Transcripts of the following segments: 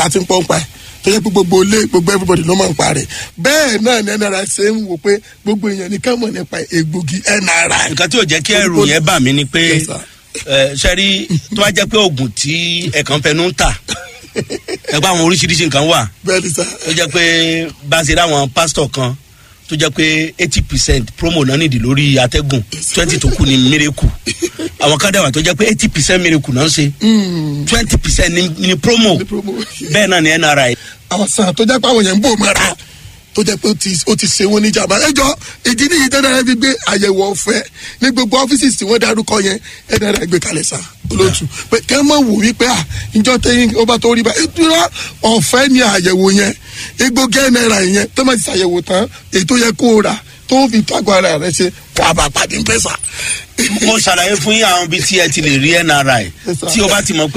ta ti ń pọ́n pa ẹ̀ tó yẹ pé gbogbo ilé gbogbo everybody ló máa ń pa rẹ̀ bẹ́ẹ̀ náà ni nri ṣe ń wò pé gbogbo èèyàn ní ká mọ̀ nípa egbògi nri. nǹkan tí ò jẹ́ kí ẹrù yẹn bà mí ni pé Yes, sir. ẹ, sẹ́rí tó bá jẹ́ pé oògùn tí ẹ̀kan fẹnu ń tà ẹgbẹ́ àwọn oríṣiríṣi nǹkan wà bẹ́ẹ̀ ni sá tó jẹ́ pé bá a ṣe ráwọn pásítọ̀ kan tó jẹ́ pé eighty percent promo náà nìdí lórí atẹ́gùn twenty tó kù ní miracle àwọn kan dẹ̀wà tó jẹ́ pé eighty percent miracle náà ń ṣe twenty percent ní promo Ní promo. bẹ́ẹ̀ náà ní nri àwọn sàn tó jẹ́ pé àwọn yẹn ń bò mọ́ra tó jẹ́ pé ó ti ó ti ṣe wọ́n ní ìjàmbá ẹjọ́ ìdí nìyí tẹ́lẹ̀ rẹ fi gbé àyẹ̀wò ọ̀fẹ́ ní gbogbo ọ́fíìsì tí wọ́n darúkọ yẹn ẹ̀dẹ̀ rẹ gbé kalẹ̀ sá olóòtù pé kẹ́ mọ̀ wò wípé à ìjọ tẹ́yìn ó bá tó rí bá ìdúró ọ̀fẹ́ ní àyẹ̀wò yẹn egbògi náírà yẹn tó máa ti ṣàyẹ̀wò tán èyí tó yẹ kó o rà tó fi tágbà ara rẹ ṣe wà bá pàdé ń pẹ́sà. mo ṣàlàyé fún yín àwọn ibi tí ẹ ti lè rí nri Yes, sir. tí o bá ti mọ̀ pé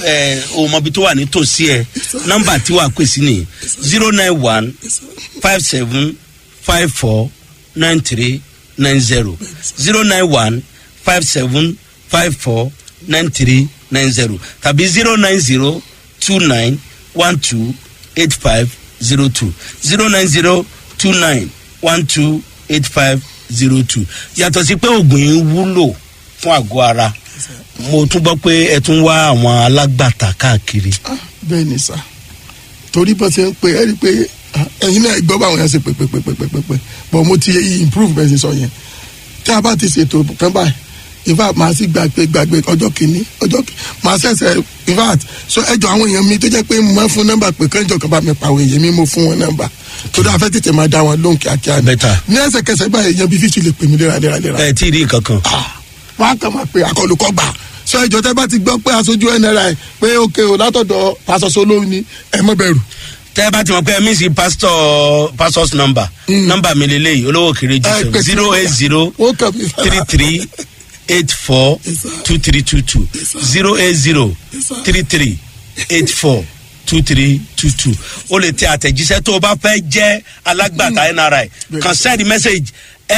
ẹ o mọ ibi tó wà nítòsí ẹ nọ́mbà tí wàá pè sí ni zero nine one five seven five four nine three nine zero zero nine one five seven five four nine three nine zero tàbí zero nine zero two nine one two eight five zero two zero nine zero two nine one two eight five zero two yàtọ̀ sí pé oògùn yìí wúlò fún àgọ́ ara mo tún gbọ́ pé ẹ tún wá àwọn alágbàtà káàkiri. bẹ́ẹ̀ ni sá torí bó ṣe ń pe ẹ́ rí i pé ah, ẹ̀yin náà gbọ́ báwọn yẹn ṣe pé pé pé pé pé pé pé but mo ti improve bẹ́ẹ̀ ṣe sọ yẹn tí a bá ti ṣètò kan báyìí in fact màá sì gbàgbé gbàgbé ọjọ́ kìíní ọjọ́ kìíní màá ṣẹ̀ṣẹ̀ in fact so ẹjọ́ àwọn èèyàn mi tó jẹ́ pé mo máa fún nọ́mbà pé kánjọ́ kan bá mi pa àwọn èèyàn mi mo fún wọn nọ́mbà tó dáa fẹ́ tètè máa dá wọn lóhùn kíákíá ni Better. ní ẹsẹ̀kẹsẹ̀ báyìí èèyàn bíi fífi lè pè mí léraléraléra ẹ tí ì rí nǹkan kan. wọn á kàn máa pe akọlùkọ gbà sọ ìjọ tẹ bá ti gbọ́ pé aṣojú nri pé òkè o látọ̀dọ̀ pásọsọ lóhùn ni ẹ mọ bẹ̀rù. tẹ́ ẹ bá ti mọ̀ pé ẹ mí sí pastor pastor's number number mi lélẹ́yìí olówó kéré Ẹ jù pè sí zero eight zero ó kàn mí three three eight four Yes, sir. two three two two Yes, sir. zero eight zero Yes, sir. three three eight four two three two two o lè tẹ àtẹ̀jíṣẹ́ tó o bá fẹ́ jẹ́ alágbàtà nri kan send message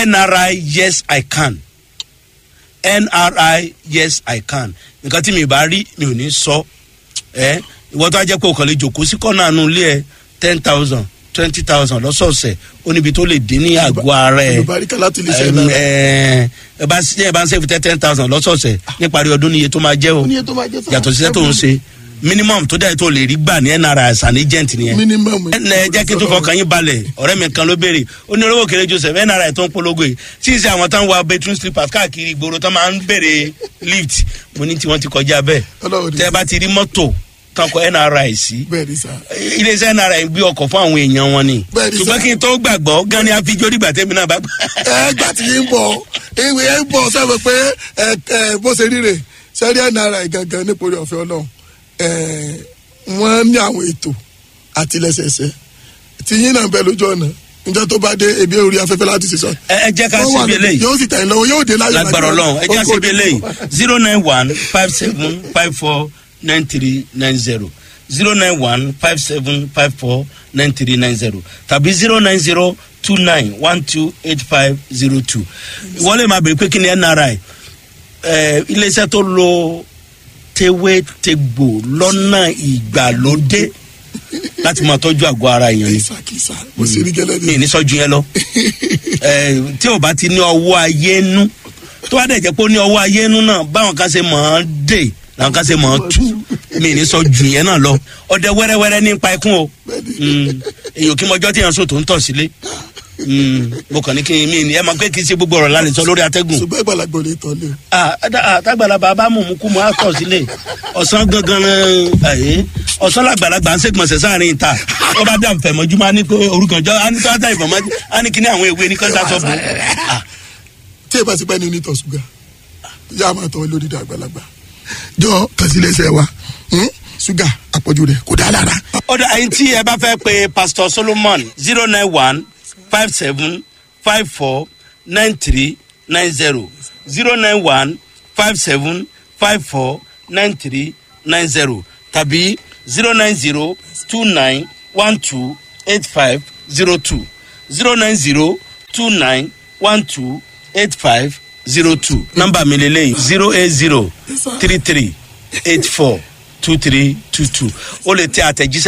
nri yes i can nri yes i can nǹkan tí mi bá rí mi ò ní sọ ẹ ìwọ tó a jẹ́ pé o kàn lè jòkó sí kọ́nà àánú ilé ẹ ten thousand twenty thousand lọ́sọ̀ọ̀sẹ̀ ó níbi tó lè dé ní àgọ́ ara ẹ olùbáríkà láti lè ṣe ẹ náà. ẹ ẹ bá ẹ bá ń sẹ́fù tẹ́ ten thousand lọ́sọ̀ọ̀sẹ̀ níparí ọdún níye tó máa jẹ́ o ó ní iye tó máa jẹ́ sáà. yàtọ̀ síṣẹ́ tó ń ṣe minimum tó dẹ̀ tó lè rí gbà ní nra as an agent nìyẹn minimum. ẹ ẹ jẹ́ kí n tó fọkàn yín balẹ̀ ọ̀rẹ́ mi kan ló béèrè ó ní olówó kéré joseph nra tó ń polongo yìí tí ì ṣe àwọn táwọn wa bedroom slippers káàkiri ìgboro tó máa ń béèrè lift mo ní tí wọ́n ti kọjá bẹ́ẹ̀ Ọlọ́run ní tẹ́ ẹ bá ti rí mọ́tò kan kọ nra sí bẹ́ẹ̀ ni sá. iléeṣẹ́ nra gbé ọkọ̀ fún àwọn èèyàn wọn ni Bẹ́ẹ̀ni sir. ṣùgbọ́n kí n tó gbàgbọ́ gan ni àfijọ́ dìgbà tẹ́mi náà bá gbà. ẹ gbà tí yín bọ̀ ìwé ẹ ń bọ̀ sẹ́wọ̀n pé ẹ ẹ bó ṣe ríre sẹ́rí nri gangan nípòrí ọ̀fẹ́ ọlọ́run ẹ wọ́n ní àwọn ètò àtìlẹ́sẹsẹ tí yín náà bẹ lójú ọ̀nà níjọ́ tó bá dé ebi orí afẹ́fẹ́ láti ṣe sọ. ẹ ẹ jẹ́ ká Wọ́n wà síbi níbẹ̀, eléyìí yóò sì tẹ̀yìn lọ́wọ́ yóò dé láyé lágbára ọlọ́run ẹ jẹ́ síbi eléyìí zero nine one five seven five four nine three nine zero zero nine one five seven five four nine three nine zero tàbí zero nine zero two nine one two eight five zero two ìwọlé máa bèrè pé kí ni nri ẹ iléeṣẹ́ tó lo tewétegbò lọ́nà ìgbàlódé láti máa tọ́jú àgọ́ ara èèyàn ni kìsà mo sì rí gẹ́lẹ́ mi ní. ní sọ́jú yẹn lọ ẹ tí o bá ti ní ọwọ́ ayé nú tó bá dẹ̀ jẹ́ pé ó ní ọwọ́ ayé nú náà báwọn kan ṣe mọ̀ ọ́n dè làwọn kan ṣe mọ̀ ọ́n tú mi ní sọ́jú yẹn náà lọ ọdẹ wẹ́rẹ́wẹ́rẹ́ ní ipa ikún o Mm, èyàn kí mọjọ́ tí yẹn sọ tó ń tọ̀ sílé Mm, mo kàn ní kí n mi ní ẹ máa pé kí n ṣe gbogbo ọ̀rọ̀ lálẹ́ sọ lórí atẹ́gùn ṣùgbọ́n ìgbàlagbà ò lè tọ́ lé o. ah ada- ah, tágbàlagbà bá mú mú kú mu á tọ̀ sílé ọ̀sán gangan ẹ̀ ọ̀sán làgbàlagbà ń ṣègbọ̀nsẹ̀ sáàrin ìta ó bá dà fẹ̀mọ́júmọ́ á ní pé orúkọ jọ á ní tó á dà ìfọ̀mọ́ á ní kíní àwọn ewé ní kọ́ńtà sọ bò ó. tí ẹ bá ti pẹ́ ní onítọ̀ ṣúgà yá a máa tọ́ lórí ìdá àgbàlagbà jọ kàsílẹ̀ṣẹ̀ wa hmm? ṣúgà àpọ̀jù rẹ̀ kò dáa lára. ó dà ẹyin tí ẹ bá fẹ́ pe pastor solomon zero nine one five seven five four nine three nine zero zero nine one five seven five four nine three nine zero tàbí zero nine zero two nine one two eight five zero two zero nine zero two nine one two eight five zero two nọ́mbà mi lélẹ́yìn zero eight zero three three eight four two three two two o lè tẹ àtẹ̀jíṣẹ́.